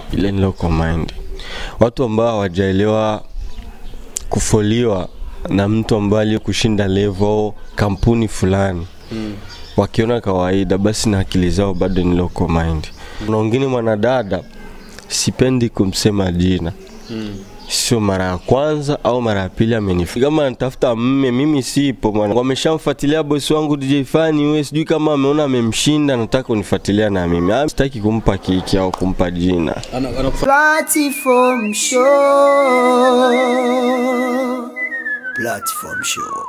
ile ni local mind. Watu ambao hawajaelewa kufoliwa na mtu ambaye aliyekushinda level kampuni fulani mm. wakiona kawaida, basi na akili zao bado ni local mind. Kuna wengine mwanadada, sipendi kumsema jina mm sio mara ya kwanza au mara ya pili amenifika. Kama anatafuta mme, mimi sipo mwana. Wameshamfuatilia bosi wangu DJ Fani, wewe sijui kama ameona amemshinda, nataka kunifuatilia na mimi. Ah, Sitaki kumpa kiki au kumpa jina. Platform show. Platform show.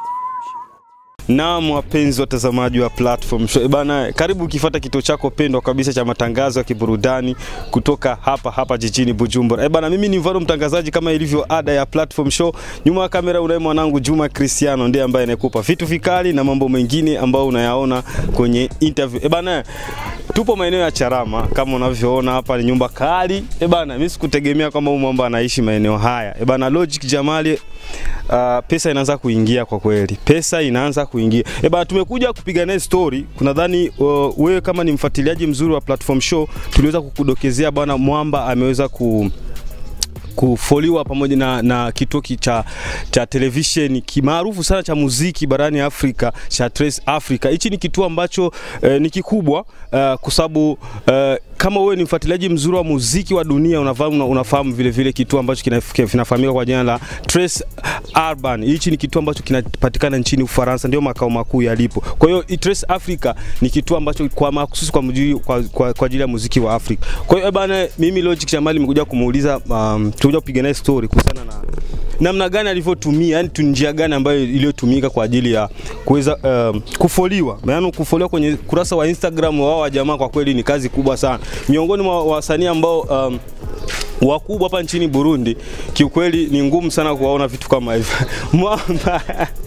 Naam, wapenzi watazamaji wa Platform Show. Eh Bana, karibu ukifuata kituo chako pendwa kabisa cha matangazo ya kiburudani kutoka hapa hapa jijini Bujumbura. Eh bana, mimi ni Mvaro mtangazaji kama ilivyo ada ya Platform Show. Nyuma ya kamera unaye mwanangu Juma Cristiano ndiye ambaye anakupa vitu vikali na mambo mengine ambayo unayaona kwenye interview. Eh bana, tupo maeneo ya Charama kama unavyoona hapa ni nyumba kali. Eh bana, mimi sikutegemea kwamba huyu mwamba anaishi maeneo haya. Eh bana, Logic Jamali uh, pesa inaanza kuingia kwa kweli, pesa inaanza kuingia. E bana, tumekuja kupiga naye story. Kunadhani uh, wewe kama ni mfuatiliaji mzuri wa Platform Show, tuliweza kukudokezea bwana Mwamba ameweza ku kufoliwa pamoja na, na kituo ki- cha, cha television kimaarufu sana cha muziki barani Afrika cha Trace Africa. Hichi ni kituo ambacho eh, ni kikubwa eh, kwa sababu eh, kama wewe ni mfuatiliaji mzuri wa muziki wa dunia unafahamu, una- unafahamu vile vile kituo ambacho kina- kinafahamika kwa jina la Trace Urban. Hichi ni kituo ambacho kinapatikana nchini Ufaransa, ndio makao makuu yalipo. Kwa hiyo i- Trace Africa ni kituo ambacho kwa mahususi kwa, mjui- kwa, kwa, kwa ajili ya muziki wa Afrika. Kwa hiyo eh, bana, mimi Logic Jamali nimekuja kumuuliza um, tulikuja kupiga naye story kuhusiana na namna gani alivyotumia, yani tu njia gani ambayo iliyotumika kwa ajili ya kuweza um, kufoliwa. Maana kufoliwa kwenye kurasa wa Instagram wao wa jamaa kwa kweli ni kazi kubwa sana, miongoni mwa wasanii ambao um, wakubwa hapa nchini Burundi, kiukweli ni ngumu sana kuwaona vitu kama hivyo. Mwamba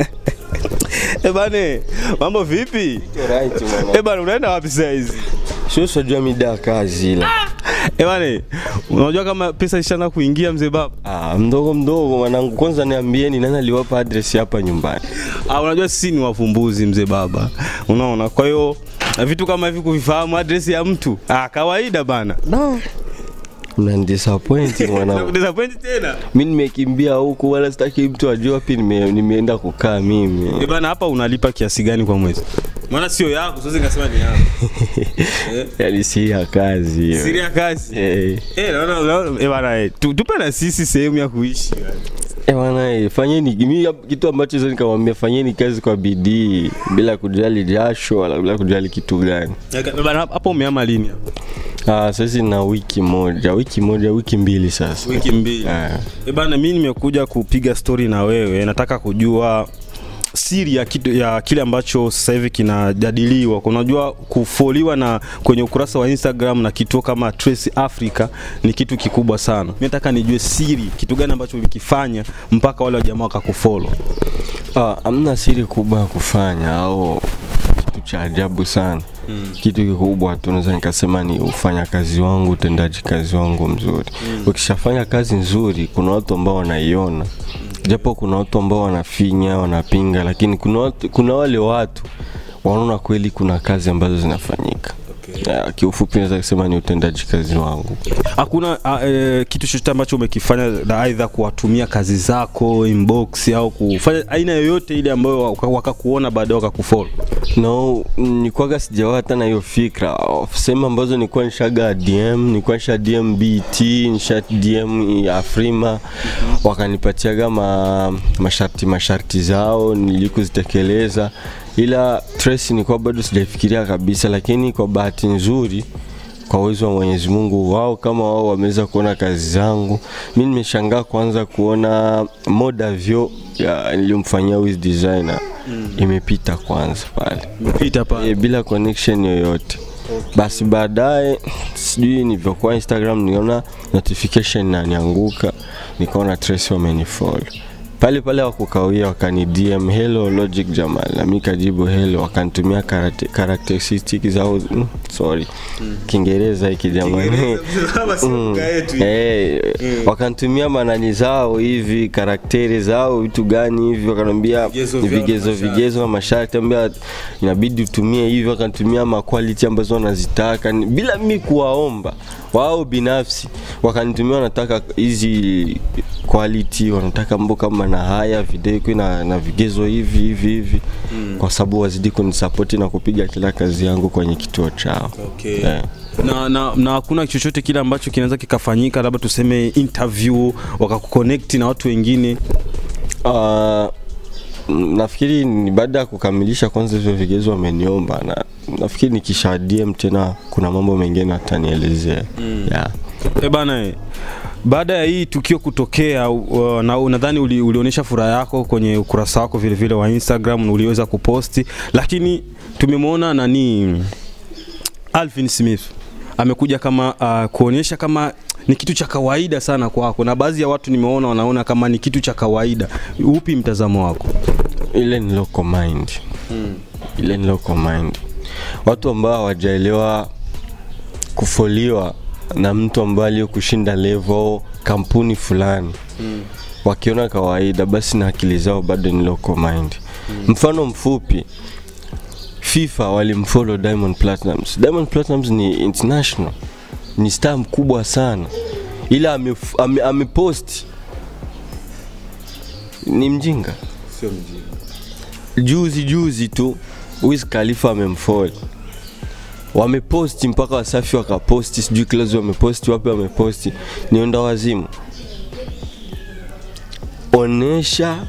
Eh bane, mambo vipi? Eh bana, unaenda wapi saa hizi? Sio sijua mida ya kazi ile. Eh bane, unajua kama pesa ishaanza kuingia mzee baba? Ah, mdogo mdogo mwanangu, kwanza niambieni nani aliwapa address hapa nyumbani? Ah, unajua sisi ni wafumbuzi mzee baba, unaona. Kwa hiyo na vitu kama hivi kuvifahamu address ya mtu ah, kawaida bana. No. Unanidisappoint mwanangu. Nakudisappoint tena Mimi nimekimbia huku wala sitaki mtu ajue wapi nime, nimeenda kukaa mimi. eh bana, hapa unalipa kiasi gani kwa mwezi? Maana sio yako, siwezi nikasema ni yako. Yaani si ya kazi hiyo. Siri ya kazi. Eh. Eh, naona naona eh bana, eh, tu- tupe na sisi sehemu ya kuishi. Eh bwana, eh, fanyeni mimi hap- kitu ambacho sasa nikamwambia fanyeni kazi kwa bidii bila kujali jasho wala bila kujali kitu gani. Eh, Bana, hapo umeama lini hapo? Ah, sasa na wiki moja, wiki moja, wiki mbili sasa. Wiki mbili. Ah. Eh bana, mimi nimekuja kupiga story na wewe, nataka kujua siri ya, kitu, ya kile ambacho sasa hivi kinajadiliwa. Unajua, kufoliwa na kwenye ukurasa wa Instagram na kituo kama Trace Africa ni kitu kikubwa sana. Mimi nataka nijue siri, kitu gani ambacho ulikifanya mpaka wale wajamaa wakakufollow. Ah, hamna siri kubwa ya kufanya au kitu cha ajabu sana. Mm. Kitu kikubwa tu naweza nikasema ni ufanya kazi wangu, utendaji kazi wangu mzuri. Mm. Ukishafanya kazi nzuri, kuna watu ambao wanaiona japo kuna watu ambao wanafinya, wanapinga, lakini kuna, watu, kuna wale watu wanaona kweli kuna kazi ambazo zinafanyika. Okay. Ya, kiufupi naweza kusema ni utendaji kazi wangu. Hakuna uh, e, kitu chochote ambacho umekifanya na aidha kuwatumia kazi zako inbox au kufanya aina yoyote ile ambayo waka- wakakuona baadaye wakakufollow. No, nikwaga sijawa hata na hiyo fikra. Sehemu ambazo nilikuwa nishaga DM, nilikuwa nisha DM BT, nisha DM Afrima, wakanipatiaga ma, masharti masharti zao nilikuzitekeleza, ila Trace nilikuwa bado sijafikiria kabisa, lakini kwa bahati nzuri kwa uwezo wa Mwenyezi Mungu, wao kama wao wameweza kuona kazi zangu. Mimi nimeshangaa kwanza kuona moda vyo ya nilimfanyia Wiz designer mm. imepita kwanza pale Pita pale. e, bila connection yoyote. Basi baadaye sijui nilivyokuwa Instagram niona notification inanianguka, nikaona Trace wamenifollow pale pale wakukawia wakani DM hello Logic Jamal na mimi kajibu hello wakanitumia karate- characteristic zao mm, sorry Kiingereza hiki jamani Mm. Eh, wakanitumia manani zao hivi karakteri zao vitu gani hivi wakaniambia Vigezo ni vyao na vigezo masharti. vigezo na masharti ambia inabidi utumie hivi wakanitumia maquality ambazo wanazitaka ni- bila mimi kuwaomba wao binafsi wakanitumia wanataka hizi quality wanataka mambo kama na haya video iko na, na vigezo hivi hivi hivi kwa sababu wazidi kunisapoti na kupiga kila kazi yangu kwenye kituo chao Okay. Eh. na na na hakuna chochote kile ambacho kinaweza kikafanyika labda tuseme interview wakakuconnect na watu wengine Uh, nafikiri ni baada ya kukamilisha kwanza hivyo vigezo wameniomba na nafikiri nikisha DM tena kuna mambo mengine atanielezea mm. yeah. e bana eh, baada ya hii tukio kutokea uh, na nadhani uli, ulionyesha furaha yako kwenye ukurasa wako vile vile wa Instagram na uliweza kuposti lakini tumemwona nani Alvin Smith amekuja kama uh, kuonyesha kama ni kitu cha kawaida sana kwako na baadhi ya watu nimeona wanaona kama ni kitu cha kawaida upi mtazamo wako ile ni local mind ile ni local mind watu ambao hawajaelewa kufoliwa na mtu ambaye aliyokushinda level kampuni fulani wakiona kawaida basi na akili zao bado ni local mind mfano mfupi FIFA walimfollow Diamond Platnumz. Diamond Platnumz ni international, ni star mkubwa sana, ila amepost ame, amepost ni mjinga. sio mjinga Juzi juzi tu Wiz Khalifa amemfollow, wameposti mpaka Wasafi wakaposti, sijui Clouds wameposti, wapi wameposti, ni onda wazimu. Onesha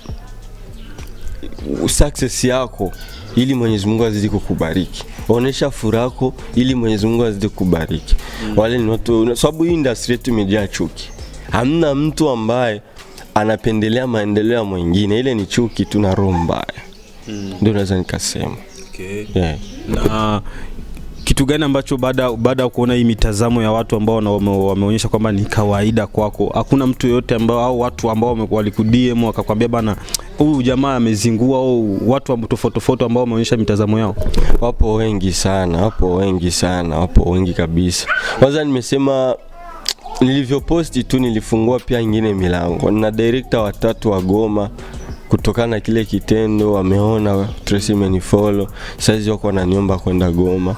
success yako ili Mwenyezi Mungu azidi kukubariki. Onesha furaha yako ili Mwenyezi Mungu azidi kukubariki. Wale ni watu, sababu hii industry yetu imejaa chuki. Hamna mtu ambaye anapendelea maendeleo ya mwingine, ile ni chuki tu na roho mbaya. Ndio naweza nikasema. okay. Yeah. na kitu gani ambacho baada baada ya kuona hii mitazamo ya watu ambao wana- wame, wameonyesha kwamba ni kawaida kwako hakuna mtu yoyote ambao au watu ambao wame- walikudm wakakwambia bana huyu jamaa amezingua au watu ambao tofauti tofauti ambao wameonyesha mitazamo yao Wapo wengi sana, wapo wengi sana, wapo wengi kabisa. Kwanza nimesema nilivyoposti tu nilifungua pia ingine milango. Nina director watatu wa Goma kutokana na kile kitendo, wameona Tracy imenifollow, saizi wako wananiomba kwenda Goma,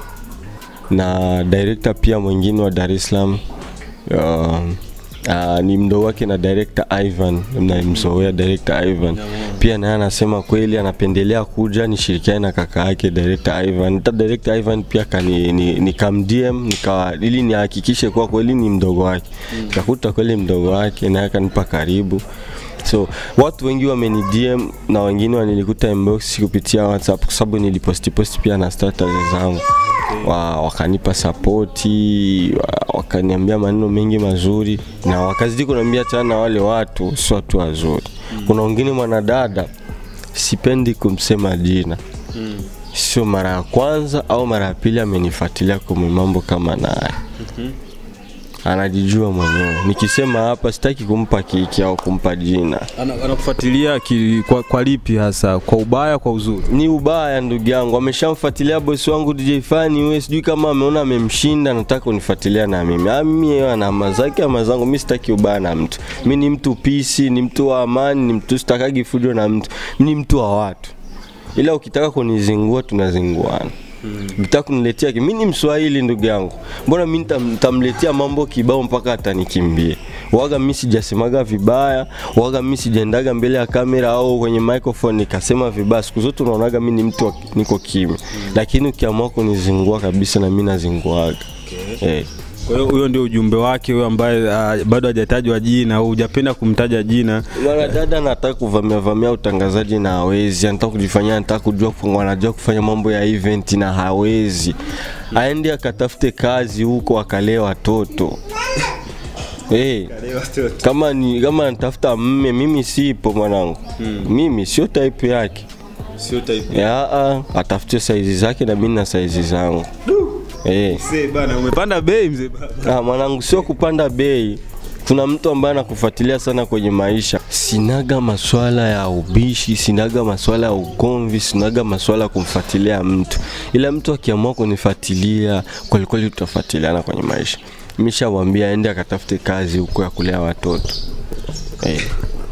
na director pia mwingine wa Dar es Salaam uh, Uh, ni mdogo wake na director Ivan, mnamzoea director Ivan pia naye anasema kweli anapendelea kuja nishirikiane na kaka yake director Ivan. Hata director Ivan pia kani ni, ni kam DM nika ili nihakikishe kuwa kweli ni mdogo wake. Nikakuta kweli mdogo wake naye akanipa karibu. So watu wengi wameni DM na wengine wanilikuta inbox kupitia WhatsApp kwa sababu niliposti posti pia na status zangu wa, wakanipa sapoti wa, wakaniambia maneno mengi mazuri na wakazidi kuniambia tena na wale watu si watu wazuri. Kuna wengine mwanadada sipendi kumsema jina sio mara ya kwanza au mara ya pili amenifuatilia kwenye mambo kama naye anajijua mwenyewe. Nikisema hapa sitaki kumpa kiki au kumpa jina, Ana- anakufuatilia ki- kwa, kwa lipi hasa kwa ubaya kwa uzuri ni ubaya ndugu yangu. Ameshamfuatilia bosi wangu DJ Fani, wewe sijui kama ameona amemshinda, nataka kunifuatilia na mimi. Ah, mimi yeye ana ama zake ama zangu, mimi sitaki ubaya na mtu. Mimi ni mtu pisi, ni mtu wa amani, ni mtu sitakagi fujo na mtu. Mimi ni mtu wa watu, ila ukitaka kunizingua tunazinguana. Ukitaka kuniletea ki- mimi ni Mswahili ndugu yangu, mbona mimi nitam- nitamletea mambo kibao mpaka atanikimbie? Waga mimi sijasemaga vibaya, waga mimi sijaendaga mbele ya kamera au kwenye microphone nikasema vibaya. Siku zote unaonaga mimi ni mtu wa- niko kimya, lakini ukiamua kunizingua kabisa na mimi nazinguaga. Eh. kwa hiyo huyo ndio ujumbe wake huyo ambaye uh, bado hajatajwa jina au hujapenda kumtaja jina Mwanadada anataka kuvamia vamia utangazaji na hawezi, anataka kujifanyia, anataka kujua kufanya, anajua kufanya mambo ya event na hawezi. Aende akatafute kazi huko akalee watoto. Hey, kama ni kama anatafuta mme, mimi sipo mwanangu. Mimi sio type yake. sio type Ya, ah, atafute saizi zake na mimi na saizi zangu. Eh. mzee bana umepanda bei mzee baba Ah, mwanangu sio kupanda bei. tuna mtu ambaye anakufuatilia sana kwenye maisha. Sinaga maswala ya ubishi, sinaga maswala ya ugomvi, sinaga maswala ya kumfuatilia mtu, ila mtu akiamua kunifuatilia kwelikweli, tutafuatiliana kwenye maisha. Nimeshamwambia aende akatafute kazi huko ya kulea watoto eh,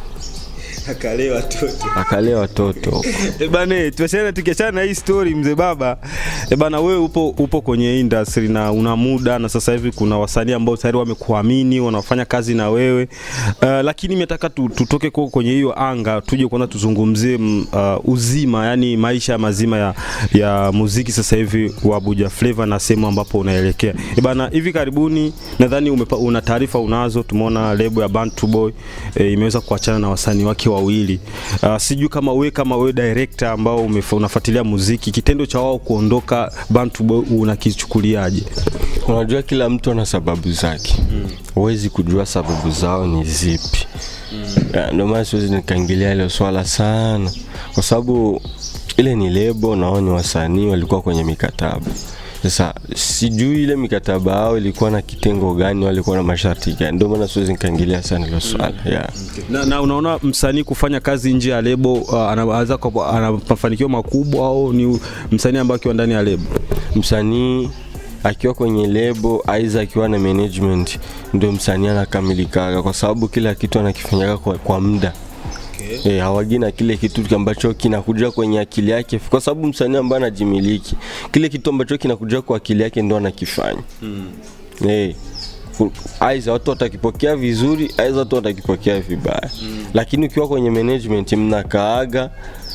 akalee watoto akalee watoto E bana, tuachane tukiachana na hii story mzee baba. E bana, wewe upo upo kwenye industry na una muda na sasa hivi kuna wasanii ambao tayari wamekuamini wanafanya kazi na wewe uh, lakini nimetaka tu, tutoke kwa kwenye hiyo anga tuje kwanza tuzungumzie mm, uh, uzima, yani maisha mazima ya, ya muziki sasa hivi wa Abuja Flavor na sehemu ambapo unaelekea. E bana, hivi karibuni nadhani umepa- una taarifa unazo, tumeona lebo ya Bantu Boy e, imeweza kuachana na wasanii wake wawili. Uh, sijui kama wewe kama wewe director ambao umefa- unafuatilia muziki, kitendo cha wao kuondoka Bantu Boy unakichukuliaje? Unajua, kila mtu ana sababu zake, huwezi kujua sababu zao ni zipi. Ya, Ndio maana siwezi nikaingilia ile swala sana, kwa sababu ile ni lebo, nao ni wasanii walikuwa kwenye mikataba. Sasa sijui ile mikataba yao ilikuwa na kitengo gani, walikuwa na masharti gani, ndio maana siwezi nikaingilia sana hilo swala yeah. Na, na unaona msanii kufanya kazi nje ya lebo uh, anaweza kuwa- ana mafanikio makubwa au ni msanii ambaye akiwa ndani ya lebo? msanii akiwa kwenye lebo aidha akiwa na management ndio msanii anakamilikaga kwa sababu kila kitu anakifanyaga kwa, kwa muda okay. E, hawagi na kile kitu ambacho kinakuja kwenye akili yake kwa sababu msanii ambaye anajimiliki kile kitu ambacho kinakuja kwa akili yake ndo anakifanya mm. e, aidha watu watakipokea vizuri aidha watu watakipokea vibaya mm. lakini ukiwa kwenye management mnakaaga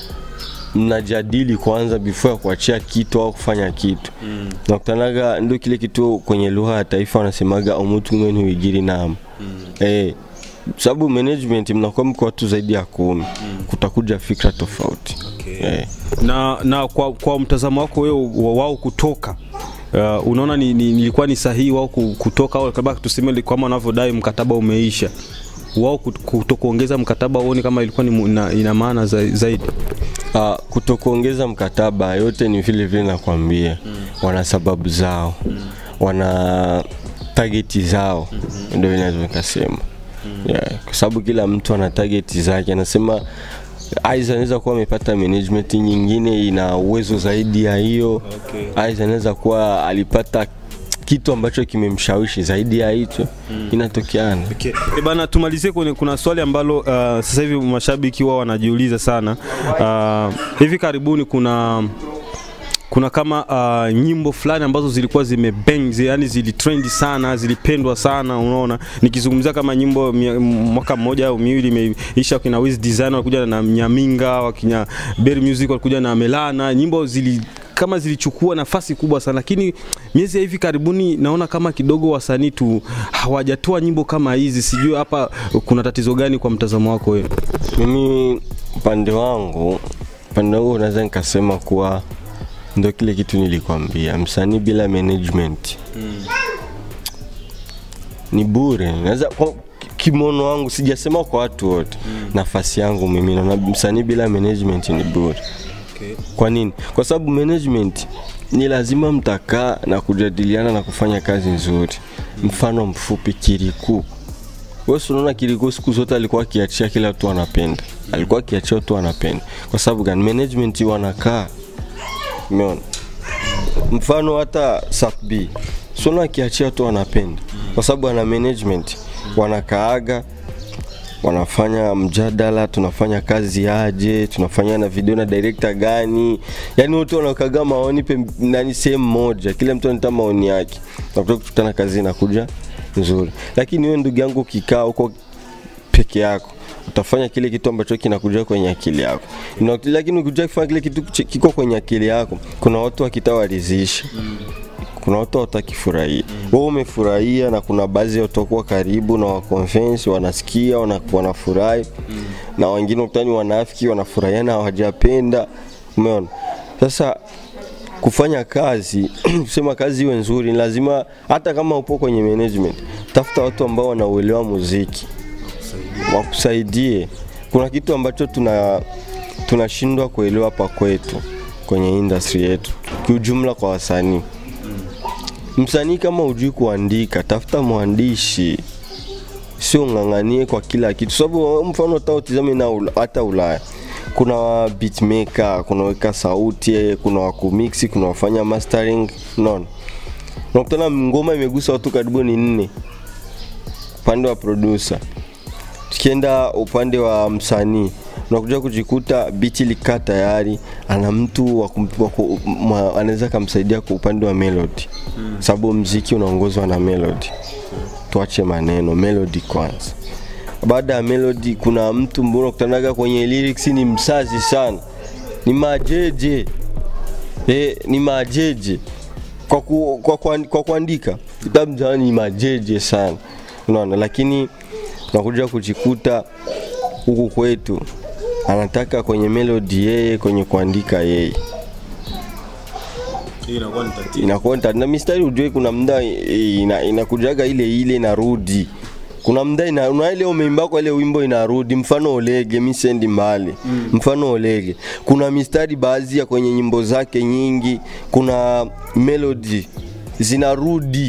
mnajadili kwanza before ya kuachia kitu au kufanya kitu mm. nakutanaga ndio kile kitu kwenye lugha ya taifa wanasemaga umutu mwenu wigiri nam mm. eh, sababu management mnakuwa mko watu zaidi ya kumi mm. kutakuja fikra tofauti okay. eh. na, na kwa, kwa mtazamo wako wewe wa- wao kutoka uh, unaona ni, ni, nilikuwa ni sahihi wao ku- kutoka au kama tuseme li- kama wanavyodai mkataba umeisha wao kut- kutokuongeza mkataba uoni kama ilikuwa ni mu- ina, ina maana za, zaidi Uh, kutokuongeza mkataba yote ni vile vile nakwambia mm. wana sababu zao mm. wana tageti zao mm-hmm. ndio vinaweza nikasema mm. yeah. kwa sababu kila mtu ana tageti zake anasema Aiza anaweza kuwa amepata management nyingine ina uwezo zaidi ya hiyo Okay. Aiza anaweza kuwa alipata kitu ambacho kimemshawishi zaidi ya hicho mm. inatokeana Okay. E bana, tumalizie kwenye kuna swali ambalo uh, sasa hivi mashabiki wao wanajiuliza sana. Uh, hivi karibuni kuna kuna kama uh, nyimbo fulani ambazo zilikuwa zimebang zi, yani zilitrendi sana zilipendwa sana unaona nikizungumzia kama nyimbo mia- mwaka mmoja au miwili imeisha kina Wiz Design walikuja na Mnyaminga wakina Berry Music walikuja na Melana nyimbo zili kama zilichukua nafasi kubwa sana lakini miezi ya hivi karibuni naona kama kidogo wasanii tu hawajatoa nyimbo kama hizi sijui hapa kuna tatizo gani kwa mtazamo wako wewe mimi upande wangu upande wangu naweza nikasema kuwa ndo kile kitu nilikwambia msanii bila management ni bure naweza kwa kimono wangu sijasema kwa watu wote nafasi yangu mimi naona msanii bila management ni bure kwa nini kwa sababu management ni lazima mtakaa na kujadiliana na kufanya kazi nzuri mfano mfupi kiriku wewe si unaona Kirikou siku zote alikuwa akiachia kila mtu anapenda, alikuwa akiachia watu anapenda. Kwa sababu gani? Management wanakaa, umeona? Mfano hata Sap B si unaona akiachia watu wanapenda, kwa sababu ana management, wanakaaga wanafanya mjadala, tunafanya kazi aje, tunafanya na video na director gani, yani wote wanakaga maoni pe nani sehemu moja, kila mtu anatoa maoni yake, na kutoka kukutana kazi inakuja nzuri. Lakini wewe ndugu yangu ukikaa huko peke yako utafanya kile kitu ambacho kinakuja kwenye akili yako na, lakini ukija kufanya kile kitu ch- kiko kwenye akili yako, kuna watu wakitawaridhisha kuna watu watakifurahia mm. wewe umefurahia na kuna baadhi watakuwa karibu na wakonvensi wanasikia wana- wanafurahi mm. na wengine utani wanafiki wanafurahia na hawajapenda umeona sasa kufanya kazi kusema kazi iwe nzuri ni lazima hata kama upo kwenye management tafuta watu ambao wanauelewa muziki wakusaidie kuna kitu ambacho tuna tunashindwa kuelewa hapa kwetu kwenye industry yetu kiujumla kwa wasanii msanii kama hujui kuandika tafuta mwandishi sio ng'ang'anie kwa kila kitu, sababu mfano hata utizame na ula, hata Ulaya kuna beatmaker, kuna weka sauti, kuna wakumix, kuna wafanya mastering, unaona unakutana ngoma imegusa watu karibu ni nne upande wa producer. Tukienda upande wa msanii unakuja kujikuta biti likaa tayari, ana mtu wa kum- wa ku- ma- anaweza kumsaidia kwa upande wa melody mm. sababu mziki unaongozwa na melody tuache maneno melody kwanza baada ya melody kuna mtu mbona unakutanaga kwenye lyrics ni msazi sana ni majeje eh, ni majeje kwa, ku, kwa, kwa, kwa kuandika kitabu mtaani ni majeje sana unaona lakini unakuja kujikuta huku kwetu anataka kwenye melody yeye kwenye kuandika yeye inakuwa nita- na mistari ujue kuna mda ina, inakujaga ile ile inarudi kuna mda ina, una ile umeimba kwa ile wimbo inarudi mfano olege mi sendi mbali mm. mfano olege kuna mistari baadhi ya kwenye nyimbo zake nyingi kuna melody zinarudi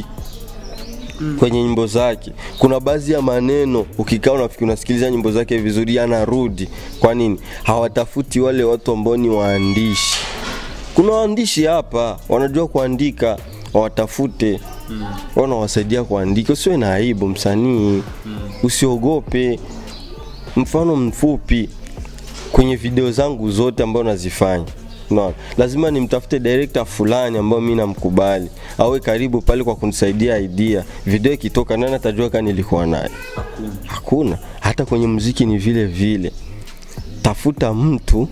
kwenye nyimbo zake. Kuna baadhi ya maneno ukikaa unafikiri unasikiliza nyimbo zake vizuri, yanarudi. Kwa nini? Hawatafuti wale watu ambao ni waandishi. Kuna waandishi hapa wanajua kuandika, wawatafute mm. wanawasaidia kuandika. Usiwe na aibu msanii, mm. usiogope. Mfano mfupi kwenye video zangu zote ambazo nazifanya Unaona, lazima nimtafute director fulani ambayo mimi namkubali, awe karibu pale kwa kunisaidia idea. Video ikitoka, nani atajua kama nilikuwa naye? Hakuna. Hata kwenye muziki ni vile vile, tafuta mtu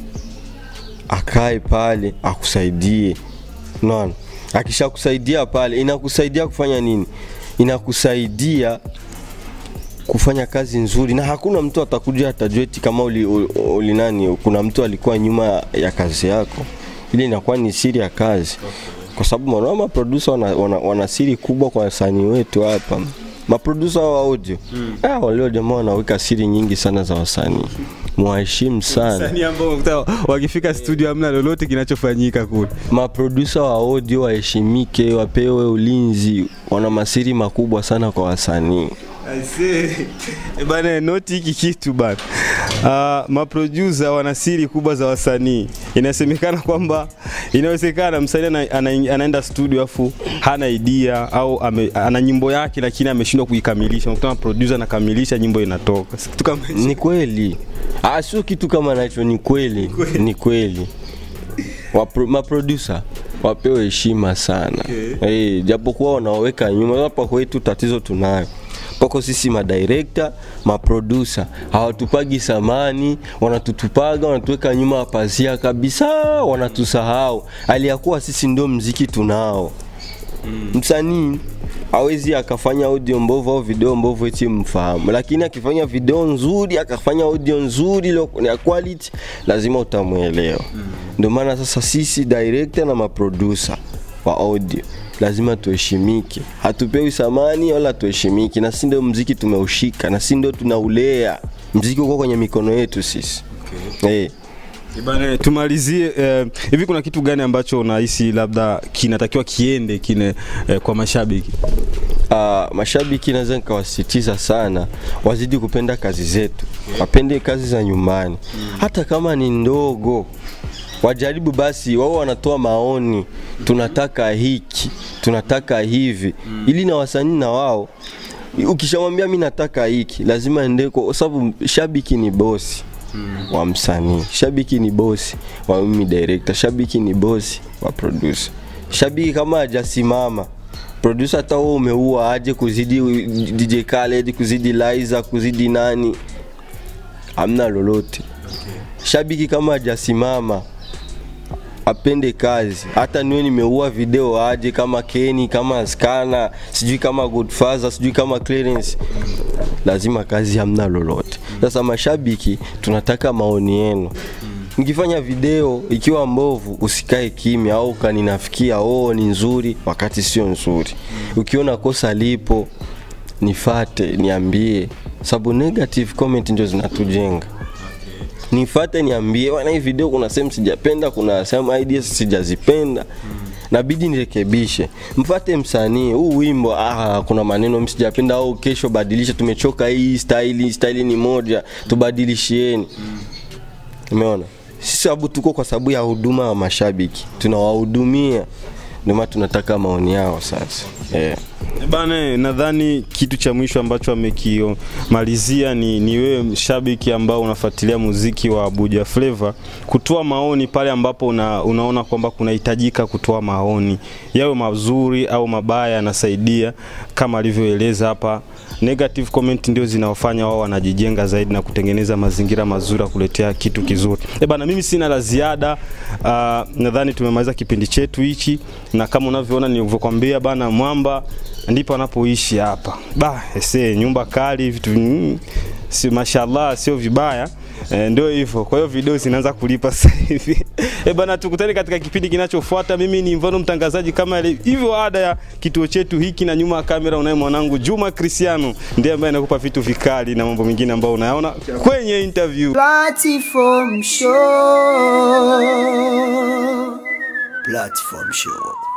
akae pale akusaidie. Unaona, akishakusaidia pale, inakusaidia kufanya nini? Inakusaidia kufanya kazi nzuri na hakuna mtu atakuja atajua eti kama uli, uli, uli nani kuna mtu alikuwa nyuma ya kazi yako ile inakuwa ni siri ya kazi kwa sababu mwanao maprodusa wana, wana, wana siri kubwa kwa wasanii wetu hapa maprodusa wa audio mm. ah, walio jamaa wanaweka siri nyingi sana za wasanii mwaheshimu sana Wasanii ambao unakuta wakifika studio hamna lolote kinachofanyika kule. maprodusa wa audio waheshimike wapewe ulinzi wana masiri makubwa sana kwa wasanii Aisee. Eh, Bana noti hiki kitu bana. Uh, maproducer wana siri kubwa za wasanii. Inasemekana kwamba inawezekana msanii ana, ana, anaenda studio afu hana idea au ame, ana nyimbo yake lakini ameshindwa kuikamilisha. Unakuta producer anakamilisha nyimbo inatoka. Si Kitu kama hicho. ni kweli ah, sio kitu kama nacho ni kweli ni kweli Wapro, maproducer wapewe heshima sana Okay. hey, japokuwa wanaweka nyuma hapa kwetu tatizo tunayo pako sisi madirekta maprodusa hawatupagi samani wanatutupaga wanatuweka nyuma ya pazia kabisa wanatusahau aliyakuwa sisi ndio mziki tunao msanii hawezi akafanya audio mbovu au video mbovu eti mfahamu, lakini akifanya video nzuri akafanya audio nzuri ilo- ya quality, lazima utamwelewa. Ndio maana sasa sisi director na maproducer wa audio lazima tuheshimike, hatupewi samani wala tuheshimiki, na si ndio mziki tumeushika, na si ndio tunaulea mziki uko kwenye mikono yetu sisi okay. Bana, tumalizie eh, hivi kuna kitu gani ambacho unahisi labda kinatakiwa kiende kine eh, kwa mashabiki? uh, mashabiki naweza nikawasisitiza sana wazidi kupenda kazi zetu, wapende kazi za nyumbani, hata kama ni ndogo wajaribu basi, wao wanatoa maoni, tunataka hiki, tunataka hivi, ili na wasanii na wao ukishamwambia mi nataka hiki, lazima ende kwa sababu shabiki ni bosi wa msanii, shabiki ni bosi wa mimi director, shabiki ni bosi wa producer. Shabiki kama hajasimama producer, hata wewe umeua aje kuzidi DJ Khaled, kuzidi Liza, kuzidi nani, hamna lolote. Shabiki kama hajasimama apende kazi, hata niwe nimeua video aje kama Kenny, kama Skana, sijui kama Godfather, sijui kama Clarence, lazima kazi hamna lolote. Sasa mashabiki, tunataka maoni yenu. Mkifanya video ikiwa mbovu, usikae kimya au ukaninafikia oh, ni nzuri wakati sio nzuri. Ukiona kosa lipo, nifate, niambie, sababu negative comment ndio zinatujenga nifate niambie bwana hii video kuna sehemu sijapenda kuna sehemu ideas sijazipenda nabidi nirekebishe mfate msanii huu wimbo ah, kuna maneno msijapenda au kesho badilisha tumechoka hii staili staili ni moja tubadilishieni umeona sisi sababu tuko kwa sababu ya huduma wa mashabiki tunawahudumia ndio maana tunataka maoni yao sasa yeah. Bana, nadhani kitu cha mwisho ambacho amekimalizia ni, ni wewe mshabiki ambao unafuatilia muziki wa Abuja Flavor kutoa maoni pale ambapo una, unaona kwamba kunahitajika kutoa maoni yawe mazuri au mabaya, yanasaidia kama alivyoeleza hapa. Negative comment ndio zinaofanya wao wanajijenga zaidi na kutengeneza mazingira mazuri ya kuletea kitu kizuri. Eh bana, mimi sina la ziada. Uh, nadhani tumemaliza kipindi chetu hichi, na kama unavyoona nilivyokuambia bana, mwamba ndipo anapoishi hapa ba ese nyumba kali vitu mm, si mashallah sio vibaya e, ndio hivyo kwa hiyo video zinaanza kulipa sasa hivi e bana tukutane katika kipindi kinachofuata mimi ni mfano mtangazaji kama ile- hivyo ada ya kituo chetu hiki na nyuma ya kamera unaye mwanangu Juma Cristiano ndiye ambaye anakupa vitu vikali na mambo mengine ambayo unayaona kwenye interview Platform Show. Platform Show.